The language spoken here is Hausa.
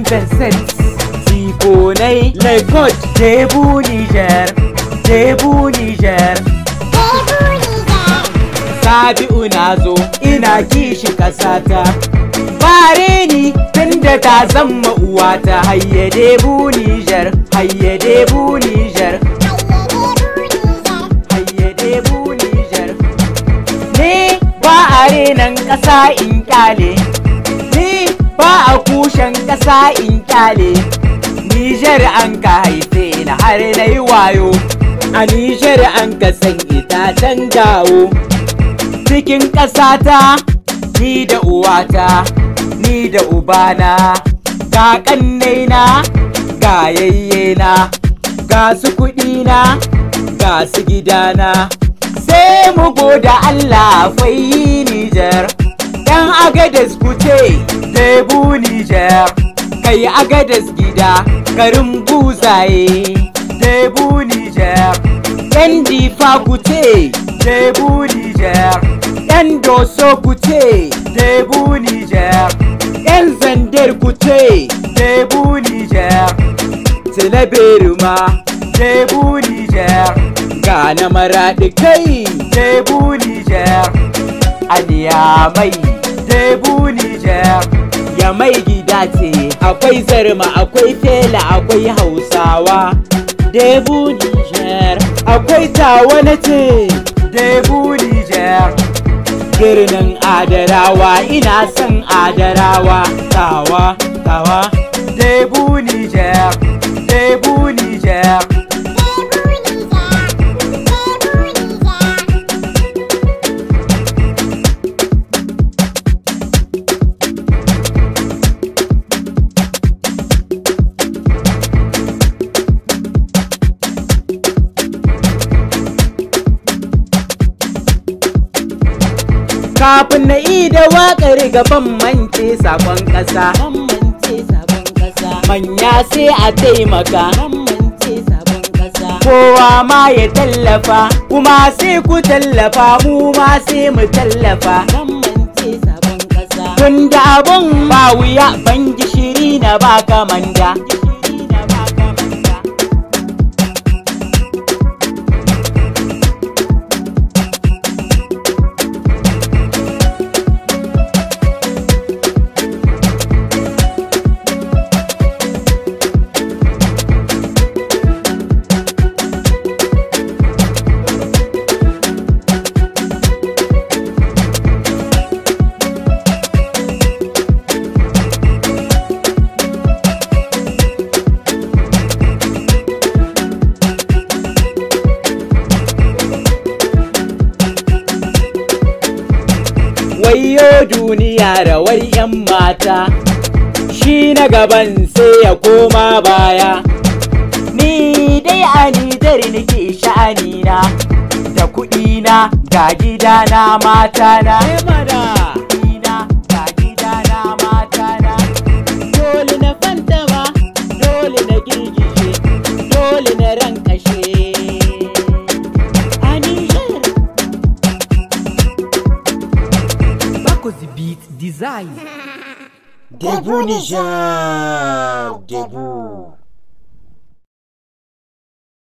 Vincent Tikonai Lagos Debu Niger Debu Niger Sabi'u na zo ina kishi kasata Bare ni tunda ta zama uwata hayye Debu Niger hayye Debu Niger hayye Debu Niger Ni ba a renan ƙasa in kyale Ni ba a kushen ƙasa in kyale Nijar an ka haife na har na yi wayo A Nijar an ka san itacen gawo Cikin ƙasata ni da uwata Ni da ubana Ga ƙannaina ga yayyena Ga su kuɗina ga su gidana Sai mu goda Allah fai Nijar Yan agadas kuce Debu Nijar Kai agadas gida garin buzaye Debu Nijar Yan difa kuce Debu Nijar Yan doso kuce Debu Nijar Yan zandar kuce Debu Nijar Tilaberu ma Debu Nijar Ga na maraɗi kai Debu Nijar Aliya mai Debu Nijar Ya mai gida ce akwai zarma akwai fela akwai hausawa Debu Nijar Akwai tawa na ce Debu Nijar Birnin Adarawa ina son Adarawa Tawa tawa Debu Nijar Debu Nijar kafin na yi da waƙar gaban mance sabon ƙasa manya sai a taimaka kowa ma ya tallafa kuma sai ku tallafa mu ma sai mu tallafa tun da abun ba wuya ban gishiri na ba kamanda wayo duniya rawar 'yan mata shi na gaban sai ya koma baya ni dai a nijar nake sha'anina da kuɗina ga gidana matana Kuɗina ga gidana matana dole na fantama dole na girgije dole na rankashe a nijar Bakozi Beat Design. Debu Niger, Debu.